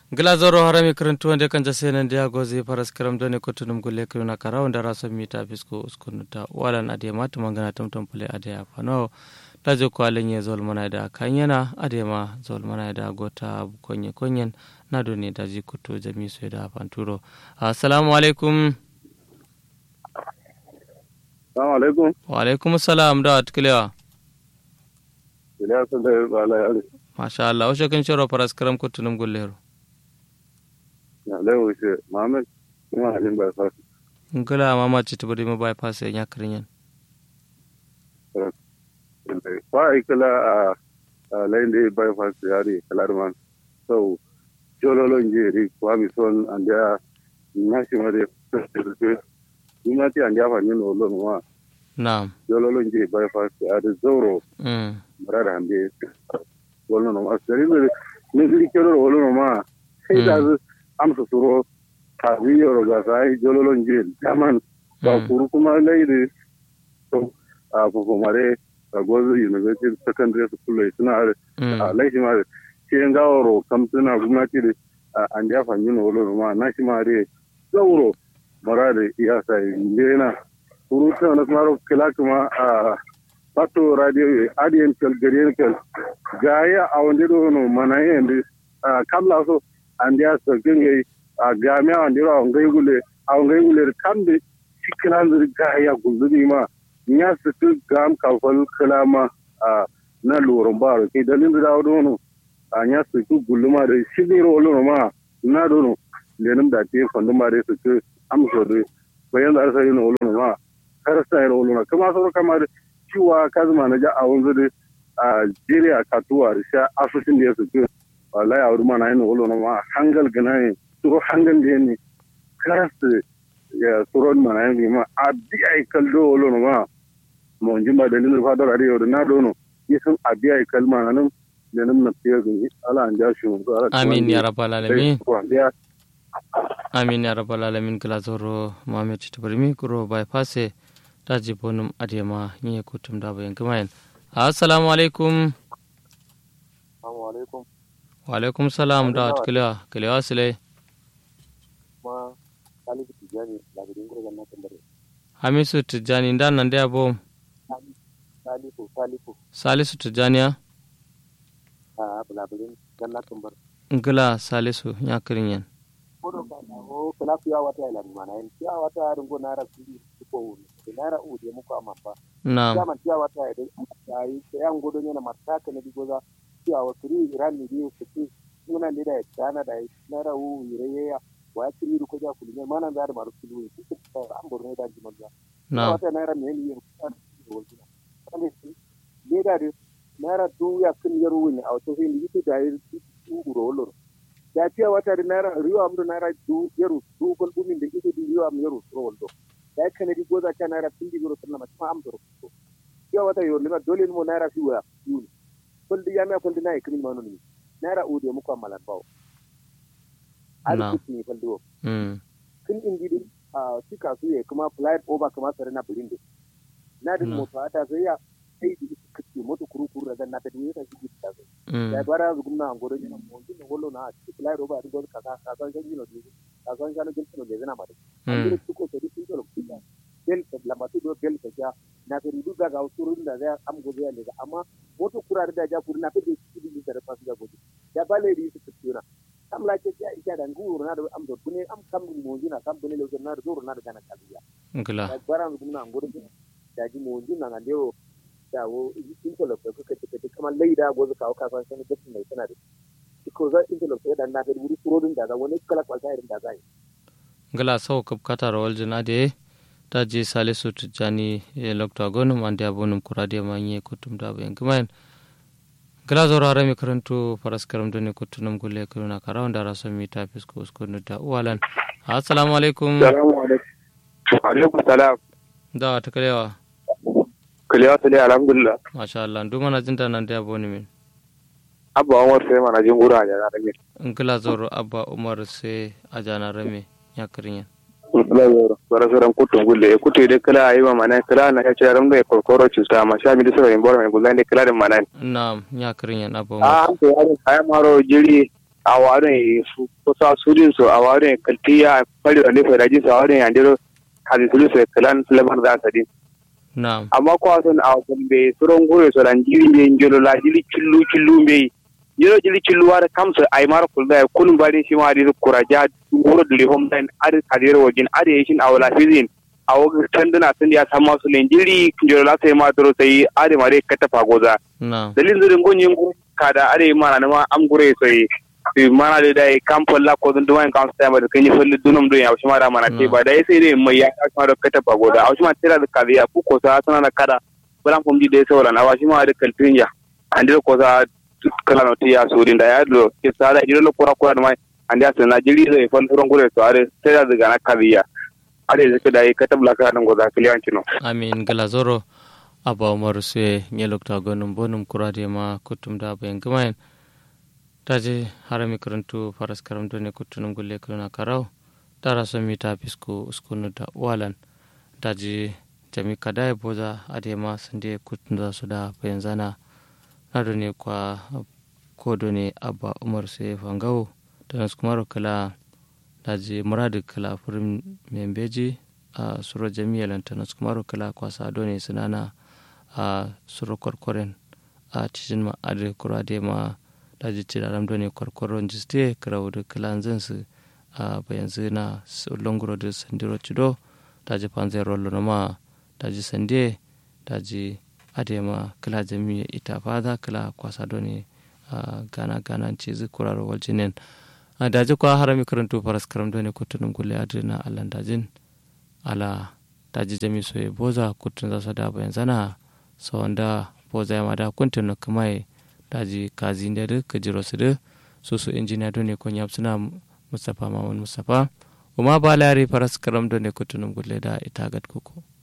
glazoro harami karantu wanda kan jase nan dia gozi paras karam done kotunum gulle kiruna kara wanda raso mita fisko uskunuta walan ade mata mangana tumtum pule ade afano dajo ko alenye zol mana da kanyana ade ma zol mana da gota konye konyen na doni daji kuto jami so da fanturo assalamu alaikum Assalamu alaikum. wa alaikum salam da atkilewa Iliya sun da bala yare. masha Allah o shekin shoro paras karam kotunum gulle Na lai wuce Muhammad kuma halin bai fasa. ngala mama chitubudi mo bypass ya karinyan Fa ikala a a lain da bai fasa yare kalar man. So jololon jeri kwa mi son an da na shi ma da Ina ti an da fa ni no lo ma. na'am Jololon jeri bai fasa yare zoro mm mara da hande. Wolo no ma sari ne ne giri kero wolo no ma. Sai da amsa suro a biyo ga sai jololon jeri daman ba Mm. kuru kuma laidi to a kukumare a gozo university secondary school lai suna a mm laishi ma shi yan gawaro kam suna gwamnati da a an da fanyi na wolo ma na shi ma dai zauro mara da iya sai lena kuru ta na kuma kila kuma a pato radio adiyan kel gariyan kel gaya a wanda do no mana yin a kamla so an da sa gangai a game a wanda a ngai gule a ngai gule kambe cikinan zirga ya guzuri ma ya su tu gam kafal kalama a na loron ba ke dalin da dawo dono a ya su tu guluma da shi ne rolo ma na dono lenin da te fandu ma da su tu amso da bayan da sai no rolo ma kar sai rolo na kuma sauro kamar ciwa kazuma na ja a wanzu da a jere a katuwa da sha asusun da ya su tu wallahi a wurin ma na yin rolo ma hangal gana ne turo hangal da ne kar su ya suron mana yanzu ma a biya kaldo wolo no ma mo jimba da ninu fa dora riyo na dono yisun a biya kalma nan da nan na fiye ga ala an ja shi mun ala amin ya rabbal alamin ko biya amin ya rabbal alamin kala zoro mamet tabarmi kuro bypass daji bonum adema nye kutum da bayan kumayen assalamu alaikum assalamu alaikum wa alaikum salam da atkilewa kilewa sile ma salihu tijani labirin gurgan na tambare hamisu tijjani ndan nan da bo salihu salihu salisu tijjaniya a labirin gan na tambare ngila salisu ya kirinyan kodo ka na o kala fiya wata ila ni mana en fiya wata ya rungo na ra kudi ko wuri na ra u de muku amma fa na'am kama fiya wata ya dai ai sai an godo ne na mataka ne digoza fiya wa kiri ran ni biyu ku ci suna ne da ya tsana da na ra u yire ya wa kiri ko ja kulime mana da da maru kulu ku ku an borne da ji maza na'am wata na ra ne ni yin kan wajina kan ne da da na ra du ya kin yaro ne a wato sai ni da yi uro loro da fiya wata da naira riwa amdo naira du yaro du gol bumin da ite di riwa am yaro ro woldo da kana di goza ka naira tindi goro sanna ma ma am doro fiya wata yo lima dole mo naira fi wa yuni kol di yame kol di nay kimin manu ni naira o de mo ko malan bawo Na. ari kitni kol do mm kin indi di a tika su ye kuma flight over kuma sare na bulinde na din Na. mo ta ta sai ya sai di kitni moto kuru kuru da na ta di ta shi ta sai mm ya bara zu gumna ngoro jina mo jina gollo na ci play roba di gol kaka kaka ga jino di kaka ga no jino le zena mare mm andire tuko to di tuko kida bel ta la matu do bel ta ja na ta ridu ga ga usuru da za am go ya le amma moto kura da ja kuru na ta di ci di da fa ga go ya bale di su tsira kam la ke ya ita da nguru na da am do bune am kam mo jina kam bune le na da zuru na da kana kabiya ngila ya bara zu gumna ngoro jina da ji mo jina na ndewo da wo interlock da kuka take kamar laida gozo kawo kafan sani gatin mai tana da ko za interlock ya dan na da wuri furodin da za wani kala kwalta irin da za yi ngila sau kap katar waljin ade ta je salisu tijjani e lokta gonum ande abonum kurade ma nye kutum da bayan kumayen ngila zoro harami karantu paras karam doni kutunum gulle kuruna kara wanda raso mi ta fisko uskunu da uwalan assalamu alaikum salamu alaikum alaikum salam da ta kalewa kaliya sale alhamdulillah masha Allah ndu mana jinta nan da aboni min abba umar sai mana jin gura da na rage ngila zoro abba umar sai ajana rame ya kirinyan bara soran kutun gulle kutu de kala ayi ma mana kala na ya ce ram da kokoro cuta ma sha mi da sai bor mai gulan de kala da mana naam ya kirinyan abba a umar an ko ya ay maro jiri a warin kusa sudin su a warin kaltiya fari da nufa rajin su a warin yandiro kazi sulu su kalan lamar da sadin na'am amma ko sun a kun be suron gure so dan jiri be jolo la jiri killu killu be jiro jiri killu war kam so ay mar kul da kun bari shi ma di kuraja guro dule hom dan ar kadir wajin ar yeshin awla fizin awo tanduna sun ya sama su len jiri jolo la sai ma doro sai are mare kata fagoza na'am dalin zirin gonyin kada are mana ma am gure sai fi mana da dai kampon la ko dun duwan kan sta ma da kan yi falli dunum dun ya shi ma da mana te ba dai sai dai mai ya ka ma da kata fagoza a shi ma tira da kabiya ku ko sa sana na kada bulan kom di dai sauran a shi ma da kaltin ya an ko sa kala no tiya surin da ya do ke sa da jiro kura kura da mai an da sana jiri zai fal furon gure to are sai da daga na kabiya are zai da kata blaka dan goza kiliyan cino amin galazoro aba umaru suye nyelokta gonum bonum kurade ma kutum da bayan gamayen taje harami karantu faras karam done kutunum gulle kuna karau tara so mita pisku uskunu da walan taje jami kadai boza ade ma sande kutun da su da bayan zana na done kwa kodo ne abba umar suye fangawo da nasu kuma kala taje muradu kala furin membeji a suro jami'a lantana su kuma kala kwasa done sunana a suro korkoren a cikin ma ade kura de ma daji ci da ramdo ne korkoron jiste karawu da kalan zansu a bayan zina longoro da sandiro cido daji panzai rollo na ma daji sande daji ade ma kala jami'a ita fada kala kwasa done a gana gana ci zikuraro waljinin a daji kwa harami karantu faras karam done kutunun gulle adina allan dajin ala daji jami soye boza kutun za su da bayan zana sawanda boza ya mada kuntun no kamai daji kazi da duk kajiro su duk su su injiniya dole kon yab suna mustapha mamun mustapha uma ba lari faras karam dole kutunum gulle da ita gad kuku